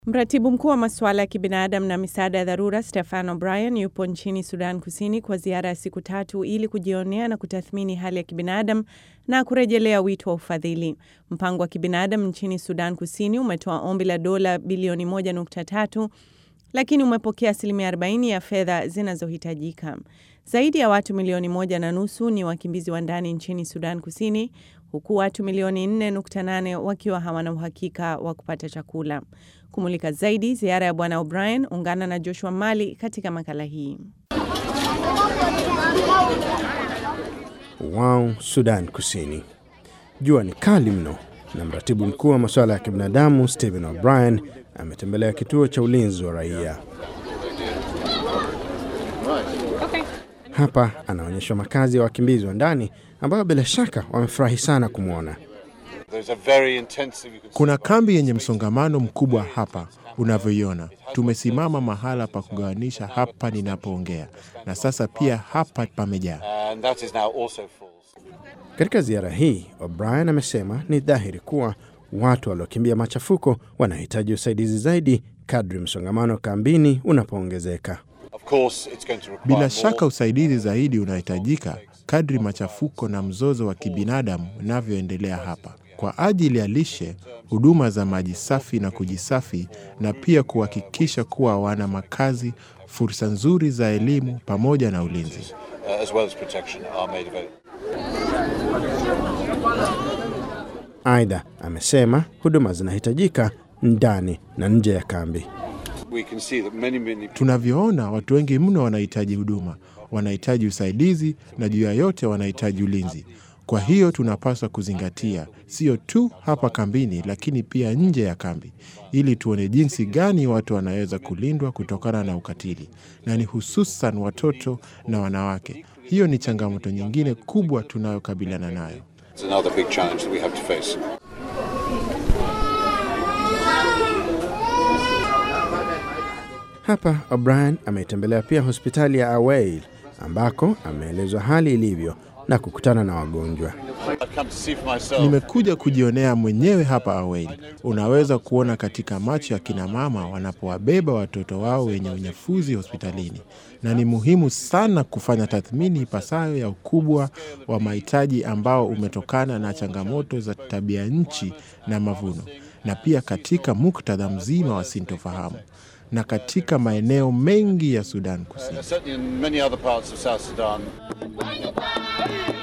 Mratibu mkuu wa masuala ya kibinadamu na misaada ya dharura Stefan O'Brien yupo nchini Sudan Kusini kwa ziara ya siku tatu ili kujionea na kutathmini hali ya kibinadamu na kurejelea wito wa ufadhili. Mpango wa kibinadamu nchini Sudan Kusini umetoa ombi la dola bilioni 1.3 lakini umepokea asilimia 40 ya fedha zinazohitajika. Zaidi ya watu milioni moja na nusu ni wakimbizi wa ndani nchini Sudan Kusini, huku watu milioni 4.8 wakiwa hawana uhakika wa kupata chakula. Kumulika zaidi ziara ya Bwana O'Brien, ungana na Joshua Mali katika makala hii. Wau, Sudan Kusini. Jua ni kali mno, na mratibu mkuu wa masuala ya kibinadamu Stephen O'Brien ametembelea kituo cha ulinzi wa raia. Hapa anaonyeshwa makazi ya wakimbizi wa ndani ambayo bila shaka wamefurahi sana kumwona. Kuna kambi yenye msongamano mkubwa hapa unavyoiona. Tumesimama mahala pa kugawanisha hapa ninapoongea, na sasa pia hapa pamejaa. Katika ziara hii, O'Brien amesema ni dhahiri kuwa watu waliokimbia machafuko wanahitaji usaidizi zaidi kadri msongamano kambini unapoongezeka. Bila shaka usaidizi zaidi unahitajika kadri machafuko na mzozo wa kibinadamu unavyoendelea hapa, kwa ajili ya lishe, huduma za maji safi na kujisafi, na pia kuhakikisha kuwa wana makazi, fursa nzuri za elimu pamoja na ulinzi. Aidha, amesema huduma zinahitajika ndani na nje ya kambi. Tunavyoona, watu wengi mno wanahitaji huduma, wanahitaji usaidizi na juu ya yote wanahitaji ulinzi. Kwa hiyo tunapaswa kuzingatia sio tu hapa kambini, lakini pia nje ya kambi, ili tuone jinsi gani watu wanaweza kulindwa kutokana na ukatili, na ni hususan watoto na wanawake. Hiyo ni changamoto nyingine kubwa tunayokabiliana nayo. Hapa O'Brien ametembelea pia hospitali ya Aweil ambako ameelezwa hali ilivyo na kukutana na wagonjwa. Nimekuja kujionea mwenyewe hapa Aweil. Unaweza kuona katika macho ya kina mama wanapowabeba watoto wao wenye unyefuzi hospitalini, na ni muhimu sana kufanya tathmini ipasayo ya ukubwa wa mahitaji ambao umetokana na changamoto za tabia nchi na mavuno, na pia katika muktadha mzima wa sintofahamu na katika maeneo mengi ya Sudan Kusini.